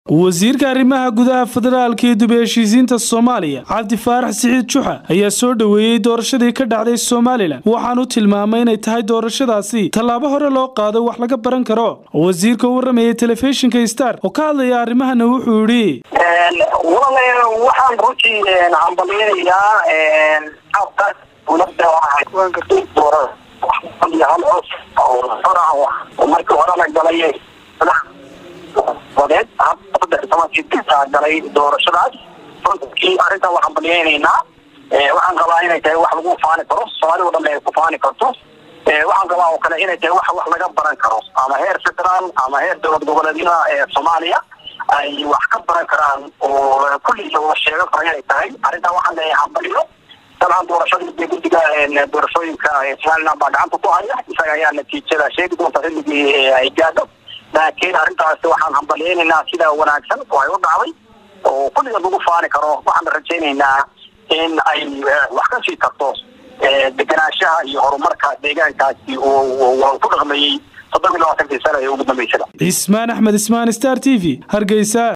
wasiirka arrimaha gudaha federaalka iyo dib heshiisiinta soomaaliya cabdi faarax siciid juxa ayaa soo dhoweeyey doorashadii ka dhacday somalilan waxaanu tilmaamay inay tahay doorashadaasi tallaabo hore loo qaado wax laga baran karo wasiirka u waramayay telefishinka star oo ka hadlaya arrimahana wuxuu yidhi waxaan runtii hambaliynayaa markii horena galay wadeed saddex tobankii galay doorashadaas runtii arrintan waxaan baliyeynaynaa waxaan qabaa inay tahay wax lagu faani karo soomaali o dhan ay ku faani karto waxaan qabaa oo kale inay tahay wax wax laga baran karo ama heer federaal ama heer dowlad goboleedyada ee soomaaliya ay wax ka baran karaan oo kulliisa wada sheegan karo inay tahay arrintan waxaan leeyahay hambaliyo dabcan doorashadii guddiga doorashooyinka somaliland baa gacanta ku haya isaga ayaa natiijada sheegi doonta xilligii ay gaadho laakiin arrintaasi waxaan hambalyeynaynaa sida wanaagsan oo ay u dhacday oo kulliga lagu faani karo waxaan rajaynaynaa in ay wax ka sii tarto deganaanshaha iyo horumarka deegaankaasi oo ku dhaqmeeyey toddoba iyo labaatankii sano ee ugu dambeysada cismaan axmed ismaan star t v hargeysa